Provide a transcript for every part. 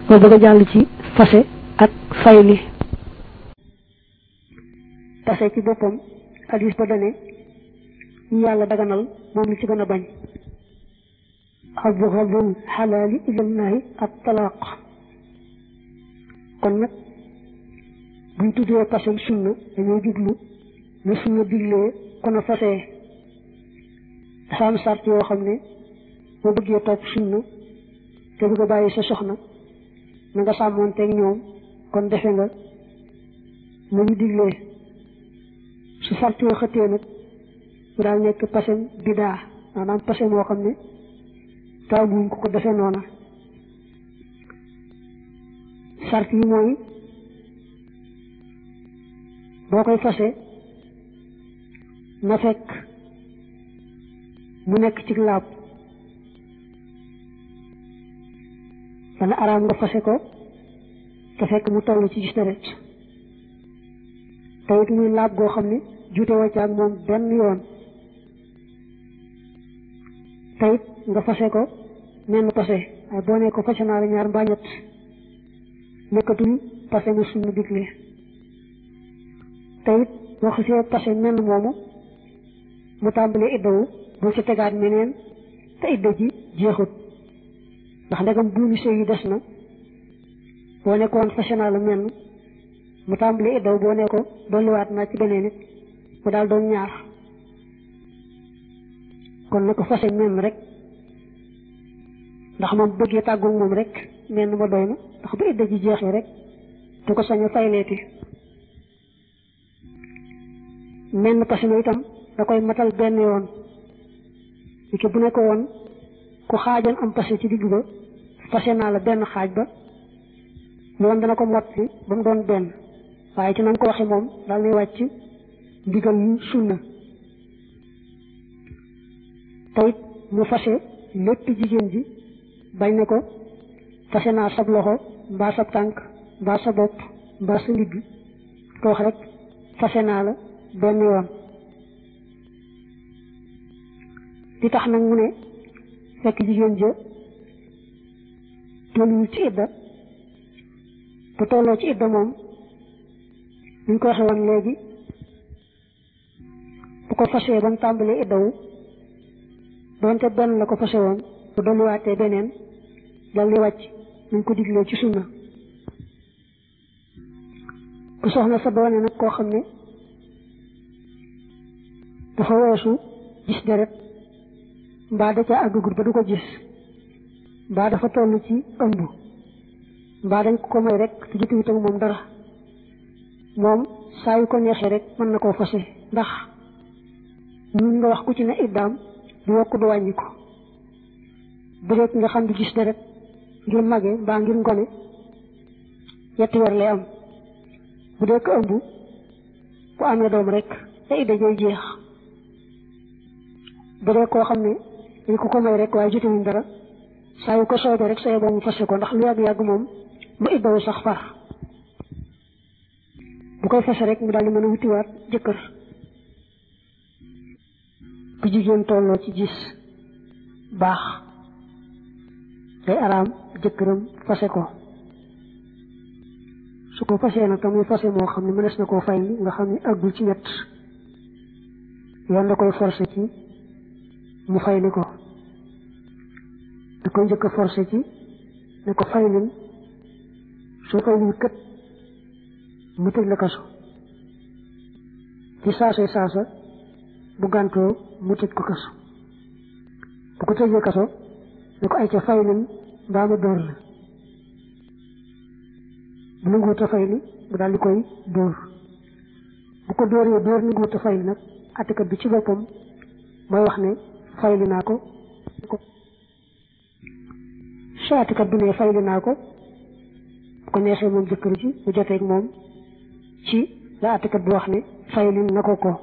moo bëgg a jàll ci fase ak fayli fase ci boppam hadis ba dane ñu yàlla daganal moom li ci gën a bañ abghadul xalaali ilallahi at talaaq kon nag buñ tuddee pasem sunna dañoo jublu ne sunna diglee kon a fasee dafa am sart yoo xam ne boo bëggee topp sunna te bëgg a bàyyi sa soxna na nga sàmmoonteeg ñoom kon defe nga na ñu diglee su sart yoo xëttee nag mu daal nekk pasem bidaa maanaam pasem moo xam ne taamuñ ko ko defe noona sart yi mooy boo koy fase na fekk mu nekk ci laab dana araam nga fase ko te fekk mu toll ci gis deret te it muy laab goo xam ne juute wacca ak moom benn yoon te it nga fase ko menn pase waaye boo ne ko fase naa la ñaar mbaa ñett nekkatul pase mu suñu digle te it boo xasee pase menn moomu mu tàmbalee iddawu boo ci tegaat meneen te idda ji jeexut ndax ndegam buumi sëy yi des na boo nekkoon fase naa la menn mu tàmbalee iddawu boo ne ko dolliwaat naa ci beneen it mu daal doon ñaar kon na ko fase menn rek ndax moom bëggee tàggoog moom rek menn ma doy na ndax bu idda ji jeexee rek du ko sañ a fayleeti menn pase ma itam da koy matal benn yoon li ki bu ne ko woon ku xaajoon am pase ci digg ba pase naa la benn xaaj ba yoon dana ko motti ba mu doon benn waaye ci nan ko waxe moom daal nay wàcc ndigal yu sunna tayit mu fase lépp jigéen ji bañ ne ko fase naa sab loxo mbaa sab tànk mbaa sa bopp mbaa sa ndigg ko wax rek fase naa la benn yoon li tax nag mu ne fekk jigéen ja tolluwul ci idda bu tolloo ci idda moom ñu ko waxe woon léegi bu ko fasee ba mu tàmbalee iddawu doonte benn la ko fase woon bu dolliwaatee beneen dal di wàcc ñu ko diglee ci sunna bu soxna sa doone nag koo xam ne dafa weesu gis deret mbaa da ca àggagut ba du ko gis mbaa dafa toll ci ëmb mbaa dañ ko may rek te jotuwut ak moom dara moom saa yu ko neexee rek mën na koo fase ndax ñun nga wax ku ci ne iddaam du yokk du wàññi ko bu dee nga xam di gis deret ngir mage mbaa ngir ngone yetti weer lay am bu dee ko ëmb bu amee doom rek te idda jooy jeex bu dee koo xam ne dañ ko ko may rek waaye jotewuñ dara saa yu ko soobee rek sa yeboo mu fase ko ndax lu yàgg-yàgg moom mu iddawu sax far bu koy fase rek mu daal di mën a wutiwaat jëkkër bu jigéen tolloo ci gis baax day araam jëkkëram fase ko su ko fasee nag tamuy fase moo xam ne mënees na koo fay nga xam ne àggul ci ñett yoon da koy forcé ci mu fayli ko da koy njëkk a forcé ci ne ko faylin soo faylin kët mu tëj la kaso ci saasay saasa bu gàntoo mu tëj ko kaso bu ko tëjee kaso ne ko ay ca faylin mbaa ma dóor la bu nanguwut a fayli mu daal di koy dóor bu ko dóoree dóor nanguwut a fayli nag attikat bi ci boppam mooy wax ne fayli naa ko su attikat bi ne fayli naa ko bu ko neexee moom jëkkër ji mu joteeg moom ci la attikat bi wax ne fayli na ko ko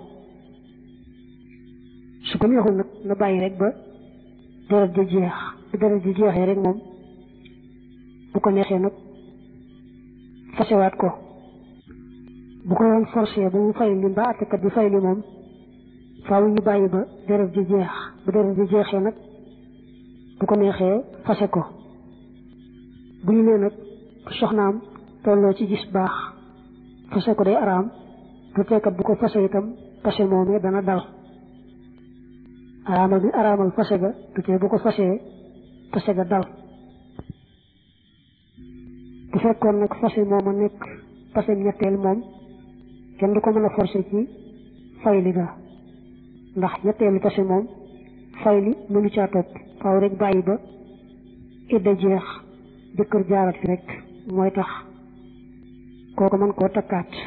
su ko neexul nag na bàyyi rek ba deret ji jeex bu deret ji jeexee rek moom bu ko neexee nag fasewaat ko bu ko yoon forcé ba mu fayli ba attikat bi fayli moom faaw ñu bàyyi ba deret ji jeex bu deret ji jeexee nag bu ko neexee fase ko bu ñu nee nag soxnaam tolloo ci gis baax fase ko day araam du tekkat bu ko fase itam fase moomee dana dal araamal bi araamal fase ga du tee bu ko fasee fase ga dal bu fekkoon nag fase mooma nekk fase ñetteel moom kenn du ko mën a forcé ci fayli ga ndax ñetteelu fase moom fayli mënu caa topp faaw rek bàyyi ba idda jeex jëkkër jaarat fi rek mooy tax kooku mën koo takkaat